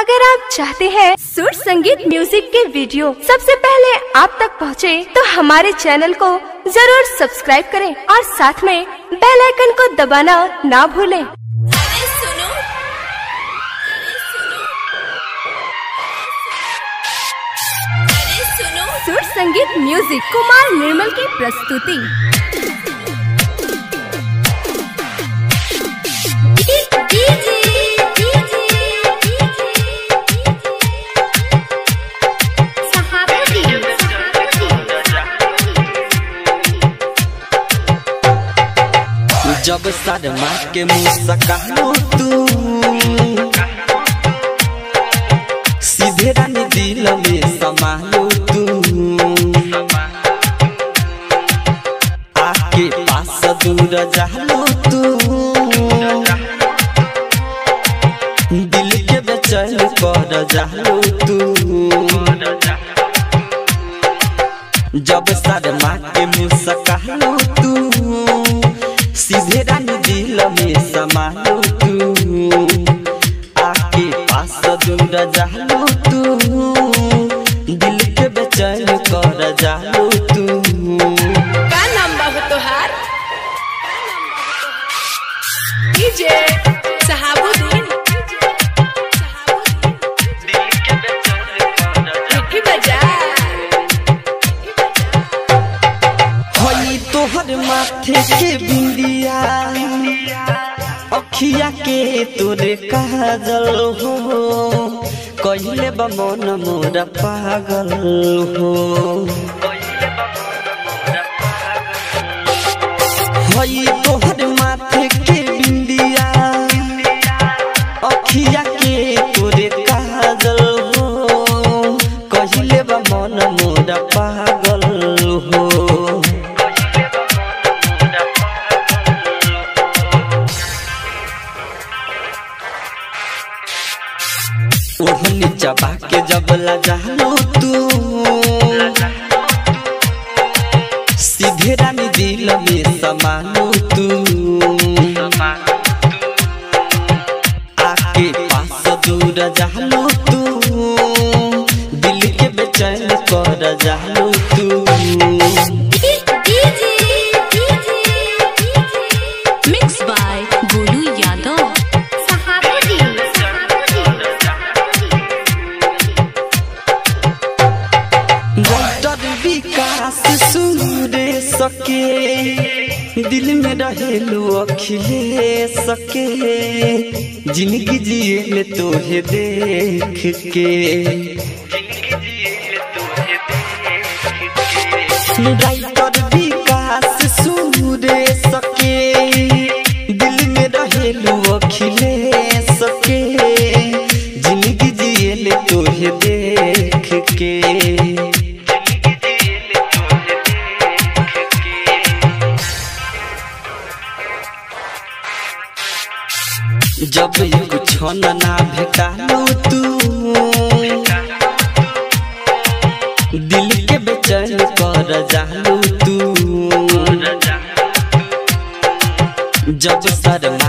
अगर आप चाहते हैं सुर संगीत म्यूजिक के वीडियो सबसे पहले आप तक पहुंचे, तो हमारे चैनल को जरूर सब्सक्राइब करें और साथ में बेल आइकन को दबाना ना भूलें। अरे सुनो अरे सुनो सुर संगीत म्यूजिक कुमार निर्मल की प्रस्तुति डीजे डीजे सहाबती जब शर्मा के मुंह सकालो तू सीधे रानी दिल में समालो तू आके पास दूर जालो तू दिल के बेचैन कर जालो तू जब शर्मा के मुंह सकालो तू सीधे रानी दिल में समालो तू आके पास दूर जालो तू दिल के बेचैन कर जालो तू का नाम बा हो तोहार डीजे सहाबुद्दीन मिठी बाजार हई तोहर माथे के बिंदिया अखिया के तोरे काजल हो कहले बा मन मोरा पागल हो हई तोहर माथे के बिंदिया अखिया के तोरे काजल हो कहले बा मन मोरा पागल हो ओढ़नी चबा के जब लजालो तू सीधे रानी दिल में समालो तू आके पास दूर जालो तू दिल के बेचैन कर जालो तू DJ mix by Golu Yadav Sahabuddin doctor Vikas सूरे सके दिल में रहेलो अखिले सके जिंदगी जिए तोहे देख के डॉक्टर विकास सूरे सके दिल में रहेलो अखिले सके जिंदगी जिए तोहे देख के जब कुछ ना भेटालो तू दिल के बेचैन कर जालो तू जब शर्मा